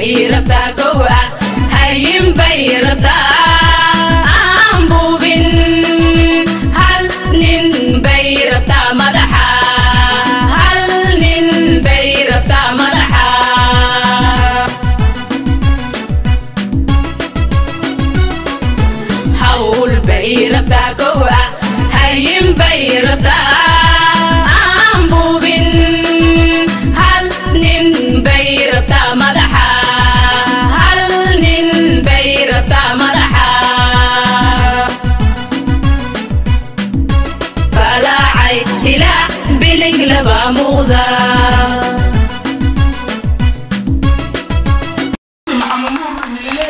bay rabtaa kow ah hayin bay rabtaa aan buubin hal nin bay rabtaa madaxa hal nin bay rabtaa madaxa hawl bay rabtaa kow ah hayin bay rabtaa aan buubin hal nin bay rabtaa madaxa hal nin bay rabtaa madaxa balaacay hilaac bilig laba muuqda maxamuud nilile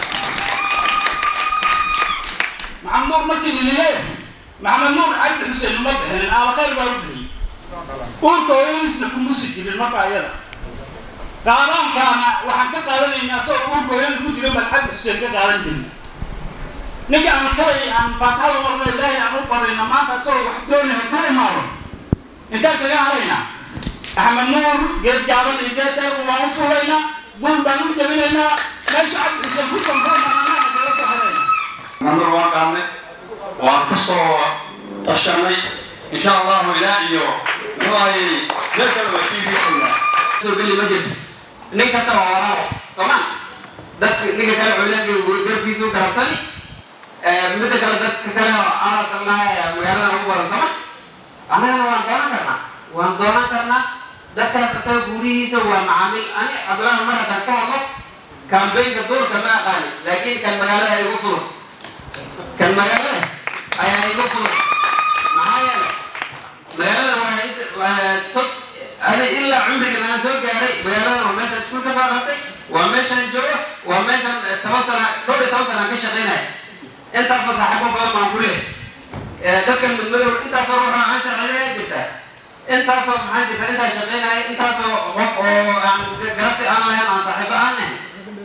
maxamuud markii nilile maxamed nuur cabdi xuseen uma bixinin aabakayr baa u bixiyey uurka hooyadiisna kumusi jirin marka ayada qaadaankaana waxaan ka qaadanaynaa asagoo uurka hooyada ku jira baan cabdi xuseen ka qaadan jirna ninka aan shalay aan faatixada marna ilaahay aan u barayna maanta asagoo wax doonay hadduu imaado intaan kaga haraynaa axmed nuur geed gaaban iyo geed dheer waan u fulaynaa buur baan u jabinaynaa meesha cabdi xuseen ku sanfaan baan anaga kaga soo haraynaa maxamed waan qaadnay waan ku soo tashanay insha allahu ilaa iyo muxuahay meel kale waa sii riixaynaa soo geli ma jirto nin kasta waa walaalo soo ma dadka ninka kale culiyaadka garkiisu garabsani midda kale dadka kale aasalaha magaalada ugu badan soo ma annagana waan doonan karnaa waan doonan karnaa dadkaas asaga guurihiisa waa macaamiil ani cabdillahi mar haddaan iska hadlo kambaynka duurka ma aqaani laakiin kan magaalada igu fudud kan magaalada ayaa igu fudud maxaa yeelay magaalada waa sod ani ilaa cumrigan aan soo gaaray magaaladan waa meeshaan iskuul ka soo aqrisay waa meeshaan jooga waa meeshaan toban sana dhowr iyo toban sana aan ka shaqaynaya intaasoo saaxiibo badan baan ku leehay dadkan midmadow intaasoo ruux aan sharciyaa jirtaa intaasoo maxaa jirta intaa shaqaynaya intaasoo qof oo aan garabsi aan lahayn aan saaxiibo aan nahay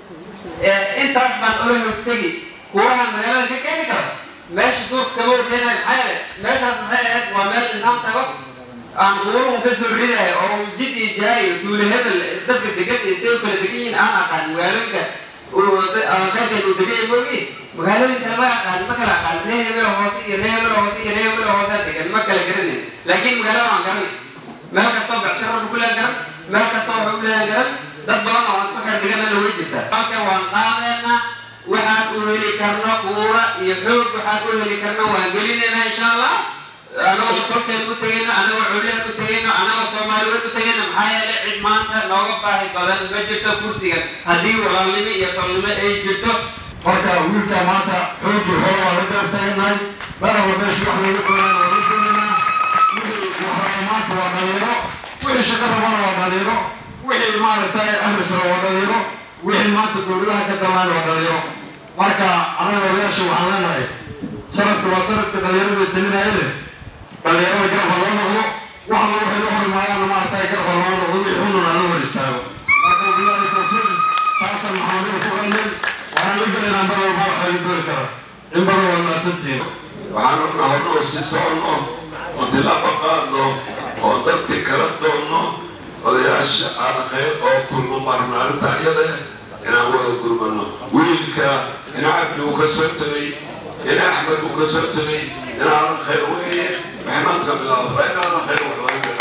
intaas baan ola hoostegi kuurahan magaalada ka keeni karo meesha duurka kama warkeenayo maxaa yeele meeshaas maxay ahayd waa meel nidaam tago aan quuruhun ka soo ridayo oo jid iyo jaha iyo tuule hebel dadka degan iyo say u kala degan yihiin aan aqaan magaalooyinka qaybkeed uu degan yahay moogi magaalooyinkana ma aqaan ma kala aqaan ree hebel hoose iyo ree hebel hoose iyo ree hebel hoose degan ma kala garanayn laakiin magaalada waan garanay meel kastoo becsharo ku leeyan garan meel kastoo waxu ku leeyan garan dad badan oo isku xir dhiganana way jirtaa halkan waan qaadeenaa waxaan u heli karno quura iyo xoog waxaan u heli karno waan gelinaynaa insha allah anagoo tolkeen u tegayno anagoo culiyan u tegayno anagoo soomaaliyeed u tegayno maxaa yeelay cid maanta nooga baahi badan ma jirto kursigan haddii walaalnimo iyo tolnimo ay jirto marka wiilka maanta xoogii hore waa la gaartaganahay madhaba meesha wax laga doonaan waa la doonaynaa wixii waxraba maanta waa dhalinyaro wixii shaqo rabana waa dhalinyaro wixii maaragtay ahlisra waa dhalinyaro wixii maanta dowladaha ka dalnaan waa dhalinyaro marka anaga odayaasha waxaan leenahay sanadka waa sanadka dhalinyarada telinaya leh dhalinyarada garabha loo noqdo waxna waxay la horimaayaan maaragtay garabha loo noqdo wixii xununa la hor istaago marka wabilaahi tawfiiq saasan maxaamada ku qalnay waxaan la gelaynaa mar walba waxaa la dooni kara in badan waa mahadsantihiin waxaan rabnaa hornoo sii soconno oo tilaabo qaadno oo dadka kala doonno odayaasha aada khayr oo kulmo marna arrinta iyada inaan wada gurmano wiilka ina cabdi uu ka soo tegay ina axmed uu ka soo tegay ina aadan khayr weeye maxmaadka bilaabo waa ina aadan khayr weeye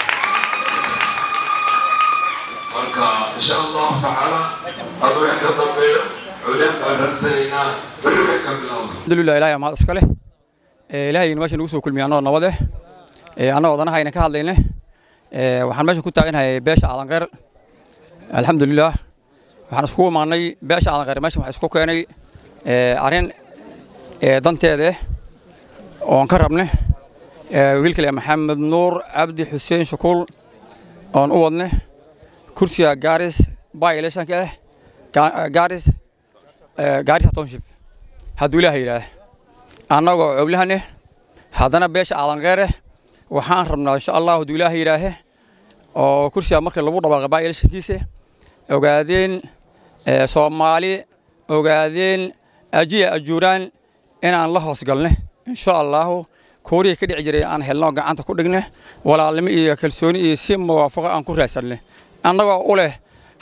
marka insha allahu tacaala hada wix ka dambeeyo culyaan baan raadsanaynaa berri wix ka bilowda alxamdulilah ilahay mahad iska leh ilaahayna meesha nagu soo kulmiyay annagoo nabad eh annagoo danahayna ka hadlayne waxaan meesha ku taaganahay beesha aadanqeyr alxamdulilah waxaan iskugu imaanay beesha aadanqeyr meesha waxaa isku keenay arrin danteeda eh oon ka rabne wiilkale maxamed nuur cabdi xuseen shukuul oon u wadne kursiga gaaris by electionka ah gaaris gaarisa township hadduu ilaaha yidhaah annagoo cowlahan eh haddana beesha aadanqeer eh waxaan rabnaa insha allah hadduu ilaaha yidhaahe oo kursiga marka lagu dhawaaqay by electionkiisa ogaadeen soomaali ogaadeen ajiya ajuuraan inaan la hoos galne insha allahu koorihii ka dhici jiray aan helno gacanta ku dhigne walaalnimo iyo kalsooni iyo si muwaafaqo aan ku raadsanne annagoo u leh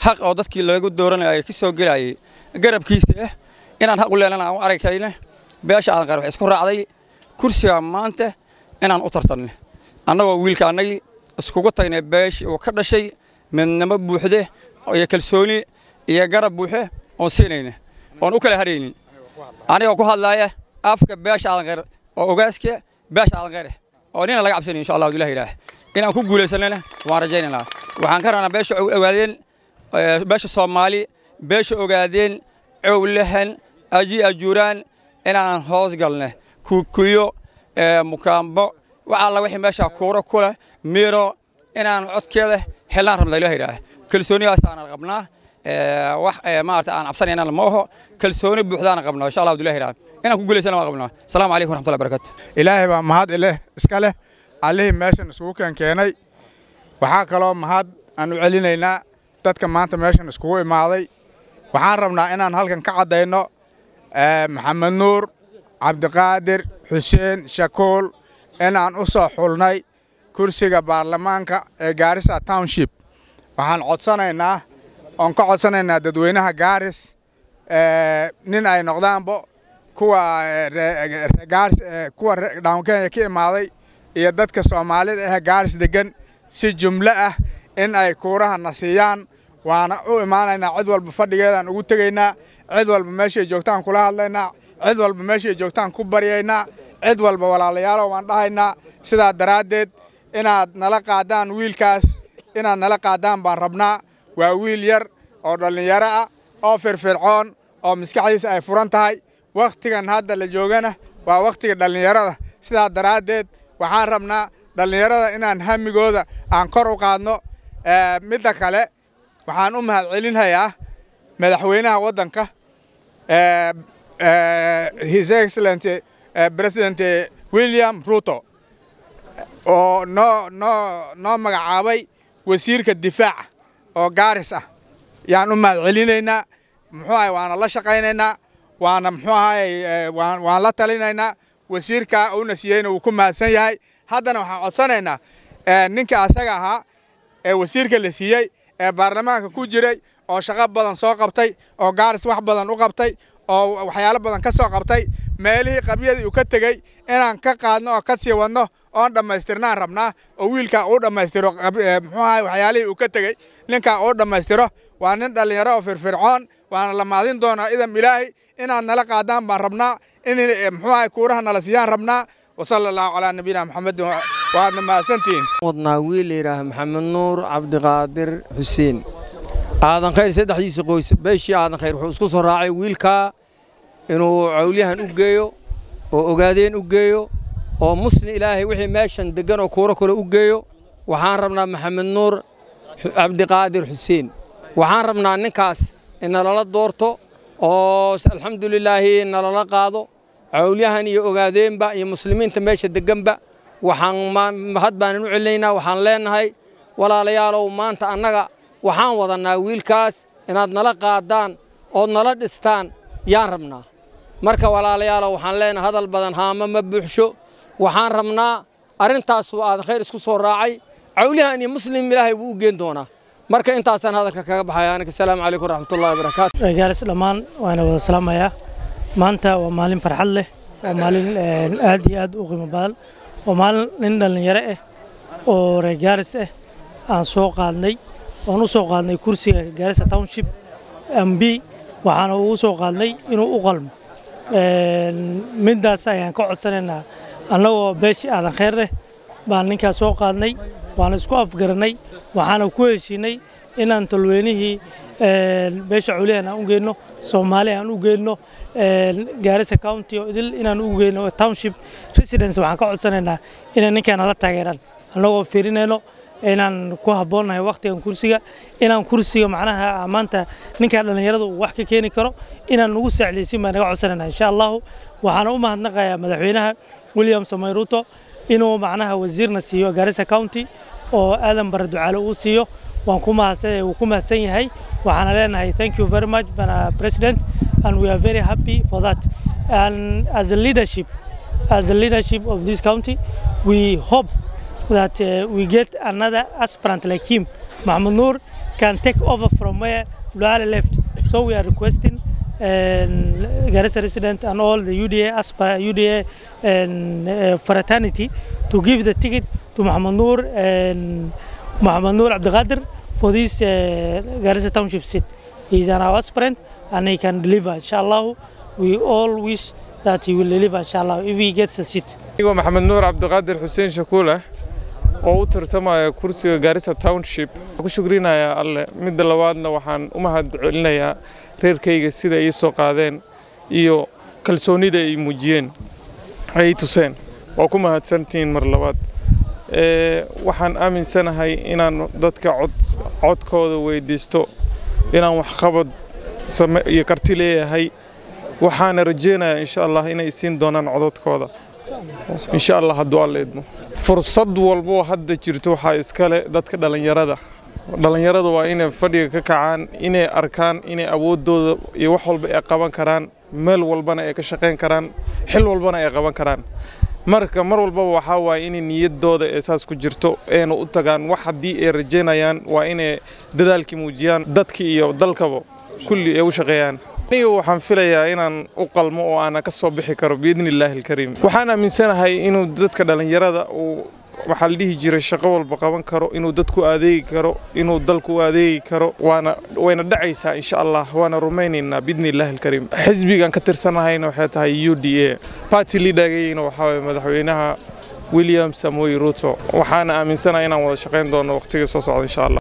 xaq oo dadkii lagu dooranayay ka soo gelayay garabkiisa ah inaan xaq u leenana aan u aragayna beesha aadan qeyr waxay isku raacday kursiga maanta inaan u tartanne annagoo wiilka annagii iskugu tagnay beeshii uu ka dhashay midnimo buuxde iyo kalsooni iyo garab buuxe oon siinayna oon u kala haraynin anigoo ku hadlaaya afka beesha aadan qeyr oo ogaaska beesha aadan qeyr oo nina laga cabsanayo insha allahu ilahi ilaah inaan ku guulaysanana waan rajaynaynaa waxaan ka rabnaa beesha ogaadeen beesha soomaali beesha ogaadeen cowlahan aji ajuuraan inaan hoos galne kukuyo mukaambo wax alla wixii meesha kuuro ku leh miiro inaan codkeeda xillaan rabna ilaah ilaah kalsoonidaasaan qabnaa wax maarata aan cabsanaynana ma oho kalsooni buuxdaan qabnaa insha allah abdullahi ilaah inaan ku guulaysana waan qabnaa asalaamu calaykum waraxmatullahi barakatu ilaahay baa mahad ileh iska leh allihii meeshan isugu keen keenay waxaa kaloo mahad aan u celinaynaa dadka maanta meeshan iskugu imaaday waxaan rabnaa inaan halkan ka caddayno maxamed nuur cabdiqaadir xuseen shakuul inaan u soo xulnay kursiga baarlamaanka ee gaarisa township waxaan codsanaynaa oon ka codsanaynaa dadweynaha gaaris nin ay noqdaanbo kuwa gaaris kuwa dhawn kenya ka imaaday iyo dadka soomaalida ah gaaris degan si jumlo ah in ay kuuraha na siiyaan waana u imaanaynaa cid walba fadhigeedaan ugu tegaynaa cid walba meeshay joogtaan kula hadlaynaa cid walba meeshay joogtaan ku baryaynaa cid walba walaalayaalo waan dhahaynaa sidaa daraaddeed inaad nala qaadaan wiilkaas inaad nala qaadaan baan rabnaa waa wiil yar oo dhallinyaro ah oo firfircoon oo maskaxdiisa ay furan tahay wakhtigan hadda la joogana waa wakhtiga dhallinyarada sidaa daraaddeed waxaan rabnaa dhallinyarada inaan hamigooda aan kor u qaadno midda kale waxaan u mahad celinhayaa madaxweynaha waddanka his excellent president william ruto oo noo noo noo magacaabay wasiirka difaaca oo gaaris ah yaan u mahad celinaynaa muxuu ahay waana la shaqaynaynaa waana muxuu ahay waan la talinaynaa wasiirka uuna siiyeyna wuu ku mahadsan yahay haddana waxaan codsanaynaa ninka asaga ahaa ee wasiirka la siiyey ee baarlamaanka ku jiray oo shaqo badan soo qabtay oo gaaris wax badan u qabtay oo waxyaalo badan ka soo qabtay meelihii qabyadii uu ka tegey inaan ka qaadno oo ka sii wadno oon dhammaystirnaan rabnaa oo wiilkaa uu dhammaystiro muxuu ahay waxyaalihii uu ka tegey ninkaa uu dhammaystiro waa nin dhallinyaro oo firfircoon waana la maadin doonaa idam ilaahay inaad nala qaadaan baan rabnaa in muxuu ahay kuuraha nala siiyaan rabnaa wasala allahu calaa nabiyina maxamedin waadna mahadsantihiin wadnaa wiil la yidhaaha maxamed nuur cabdiqaadir xuseen aadan khayr saddexdiisa qoys beeshii aadan khayr wuxuu isku soo raacay wiilkaa inuu cawlyahan u geeyo oo ogaadeen u geeyo oo muslim ilaahay wixii meeshan deggan oo kuuro kale u geeyo waxaan rabnaa maxamed nuur cabdiqaadir xuseen waxaan rabnaa ninkaas in nalala doorto oo alxamdulilaahi nalala qaado cawlyahan iyo ogaadeenba iyo muslimiinta meesha degganba waxaan mahad baanan u celinaynaa waxaan leenahay walaalayaalow maanta annaga waxaan wadannaa wiilkaas inaad nala qaadaan ood nala dhistaan yaan rabnaa marka walaalayaalow waxaan leenahay hadal badan haama ma buuxsho waxaan rabnaa arrintaasuu aadan khayr isku soo raacay cawlyahan iyo muslim ilaahay buu u geen doonaa marka intaasaan hadalka kaga baxaya aniga asalaamu calaykum waraxmatullahi wabarakaatu reegaaris dhammaan waana wada salaamayaa maanta waa maalin farxad leh waa maalin aad iyo aad u qiimo badan waa maalin nin dhallinyaro ah oo reegaaris ah aan soo qaadnay oon u soo qaadnay kursiga gaarisa township mb waxaana ugu soo qaadnay inuu u qalmo middaas ayaan ka codsanaynaa annagoo beeshii aadan khayr leh baan ninkaas soo qaadnay waana isku afgarannay waxaana ku heshiinay inaan talweynihii beesha culihan aan u geyno soomaali aan u geyno gaarisa county oo idil inaan u geyno township residence waxaan ka codsanaynaa inay ninkaana la taageeraan annagoo fiirinayno inaan ku habboonnahay wakhtigan kursiga inaan kursiga macnaha maanta ninkaa dhallinyarada uu wax ka keeni karo inaan nugu saacdaysin baan naga codsanayna insha allahu waxaana u mahadnaqayaa madaxweynaha william samay ruto inuu macnaha wasiirna siiyo gaarisa county oo aadan bare ducaale uu siiyo waan ku mahadsan uu ku mahadsan yahay waxaana leenahay thank you very much bana president and we are very happy for that and as a leadership as a leadership of this county we hope that uh, we get another aspirant like him Mahmoud Noor can take over from where Luala left. So we are requesting and Garissa resident and all the UDA as per UDA and uh, fraternity to give the ticket to Muhammad Noor and Muhammad Noor Abdelkader for this uh, Garissa township seat. He is an aspirant and he can deliver. Inshallah, we all wish that he will deliver. Inshallah, if he gets a seat. anigoo maxamed nuur cabdiqaadir xuseen shakuule oo u tartamaya kursiga gaarisa township ku shukrinayaa alle midda labaadna waxaan u mahad celinayaa reerkayga sida ay ii soo qaadeen iyo kalsoonida ay muujiyeen ay tuseen waa ku mahadsantihiin mar labaad Ee, waxaan aaminsanahay inaan dadka cod codkooda weydiisto inaan waxqabad same iyo karti leeyahay waxaana rajeynayaa insha allah inay siin doonaan codadkooda insha allah hadduu alla idmo fursad walboo hadda jirto waxaa iskale dadka dhallinyarada dhallinyarada waa inay fadhiga ka kacaan inay arkaan inay awoodooda iyo wax walba ay qaban karaan meel walbana ay ka shaqayn karaan xil walbana ay qaban karaan marka mar walbaba waxaa waaye inay niyadooda ee saas ku jirto ayna u tagaan wax haddii ay rajaynayaan waa inay dadaalkii muujiyaan dadkii iyo dalkaba kulli ay u shaqeeyaan aniga waxaan filayaa inaan u qalmo oo aana ka soo bixi karo biidni illaahi alkariim waxaan aaminsanahay inuu dadka dhallinyarada uu waxaa la dhihi jiray shaqo walba qaban karo inuu dadku adeegi karo inuu dalku u adeegi karo waana wayna dhacaysaa insha allah waana rumaynaynaa biidni illaahi alkariim xisbigan ka tirsanahayna waxay tahay u d a party leadergayna waxaa waye madaxweynaha william samoy ruto waxaana aaminsanahay inaan wada shaqayn doono waqtiga soo socda insha allah